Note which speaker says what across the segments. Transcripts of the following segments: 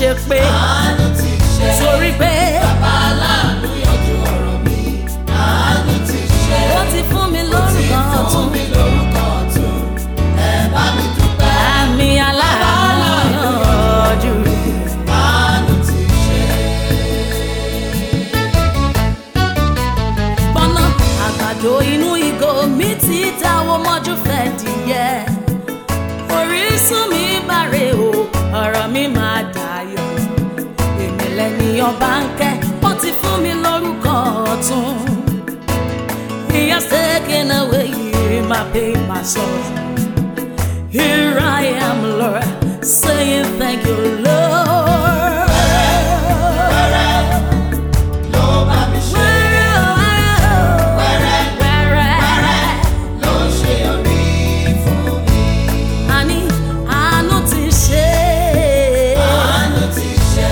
Speaker 1: ṣe pé
Speaker 2: àánú ti ṣe.
Speaker 1: torí pé
Speaker 2: Bàbá aláàánú yanjú ọ̀rọ̀ mi. Àánú ti ṣe.
Speaker 1: ó ti fún mi
Speaker 2: Ó ti
Speaker 1: lórúkọ
Speaker 2: fún
Speaker 1: ọ̀tún
Speaker 2: mi lórúkọ ọ̀tún. Ẹ bá mi dúpẹ́.
Speaker 1: àmì aláàánú yanjú.
Speaker 2: Àánú ti ṣe.
Speaker 1: gbọ́nà àgbàdo inú ìgò mi ti dáwọ́ mọ́jú fẹ́ dìyẹ. orísun mi bàrẹ̀ o ọ̀rọ̀ mi máa dayọ̀. èmi lẹ́ni ọba ń kẹ́ ó ti fún mi lórúkọ ọ̀tún. He has taken away my pain, my sorrow. Here I am, Lord, saying thank you, Lord.
Speaker 2: Ló bá mi ṣe. Wẹ́rẹ́
Speaker 1: Wẹ́rẹ́.
Speaker 2: ló ṣe orí fún mi.
Speaker 1: Àní àánú ti ṣe.
Speaker 2: Àánú ti ṣe.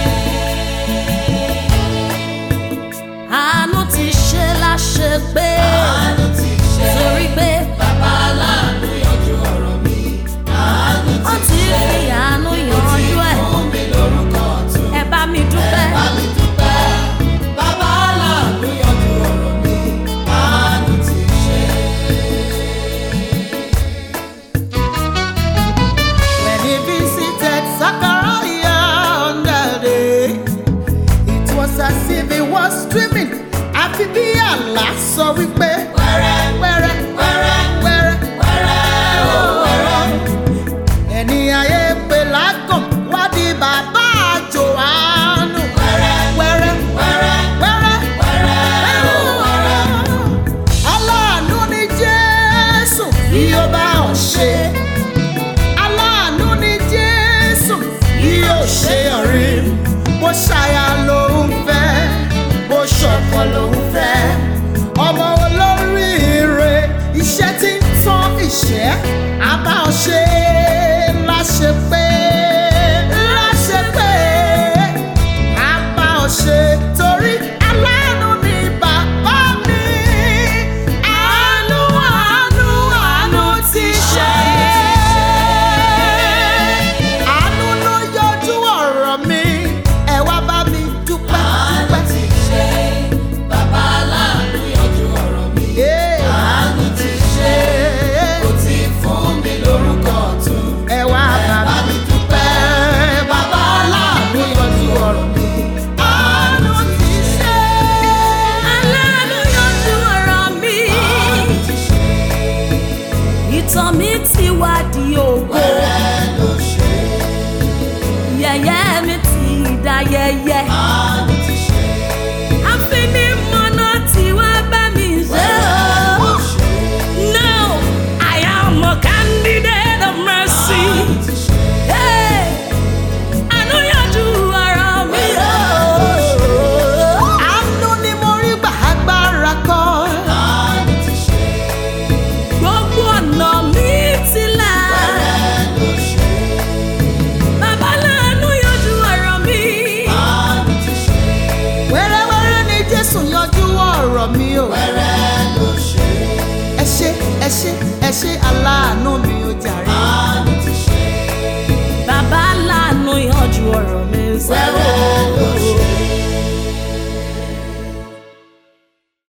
Speaker 1: Àánú ti ṣe láṣẹ pé.
Speaker 2: Àánú ti ṣe.
Speaker 1: Torí pé
Speaker 2: Bàbá aláàánú yanjú ọ̀rọ̀ mi. Àánú
Speaker 1: ó
Speaker 2: ti
Speaker 1: ti
Speaker 2: ṣe.
Speaker 1: fi àánú yanjú ẹ̀.
Speaker 2: Fún mi lórúkọ ọ̀tún.
Speaker 1: Ẹ bá mi dúpẹ́.
Speaker 2: Bá mi dúpẹ́. Bàbá aláàánú yanjú ọ̀rọ̀ mi. Àánú ti ṣe.
Speaker 3: When he visited Zachariah on that day, it was as if he was dreaming. Àfi bí àlá sọ wípé
Speaker 2: Wẹ́rẹ́
Speaker 3: wẹ́rẹ́
Speaker 2: wẹ́rẹ́
Speaker 3: wẹ́rẹ́
Speaker 2: wẹ́rẹ́ ó wẹ́rẹ́.
Speaker 3: ẹni ayé pè lágàn wá di bàbá Jòhánù.
Speaker 2: Wẹ́rẹ́
Speaker 3: Wẹ́rẹ́
Speaker 2: wẹ́rẹ́
Speaker 3: wẹ́rẹ́
Speaker 2: wẹ́rẹ́ ó wẹ́rẹ́.
Speaker 3: aláàánú ni Jésù bí ó bá ọ̀ ṣe. aláàánú ni Jésù bí ó ṣe ọ̀rí. bó ṣàyà lòun fẹ́ bó ṣọ̀kọ lòun fẹ́. ọmọ olóríire iṣẹ́ tí ń tán ìṣẹ́ á bá ọ ṣe láṣẹ pé láṣẹ pé á bá ọ ṣe torí aláàánú ni bàbá mi. àánú àánú àánú ti ṣe. àánú ló yọjú ọ̀rọ̀ mi ẹ wá bá mi dúpẹ́
Speaker 2: Àánú
Speaker 3: dúpẹ́.
Speaker 2: ti ṣe. Bàbá aláàánú yanjú ọ̀rọ̀ mi.
Speaker 3: Yeah.
Speaker 2: Àánú ti ṣe. Ó ti fún mi lórúkọ ọ̀tún.
Speaker 3: ẹ wá bá mi dúpẹ́ bàbá aláàánú yọjú ọ̀rọ̀ mi. àánú ti ṣe.
Speaker 1: Aláàánú yanjú ọ̀rọ̀ mi.
Speaker 2: Àánú ti ṣe.
Speaker 1: Ìtàn mi ti wá di ògo.
Speaker 2: Wẹ́rẹ́ ló ṣe.
Speaker 1: Yẹ̀yẹ́ mi ti dayẹyẹ.
Speaker 2: Àánú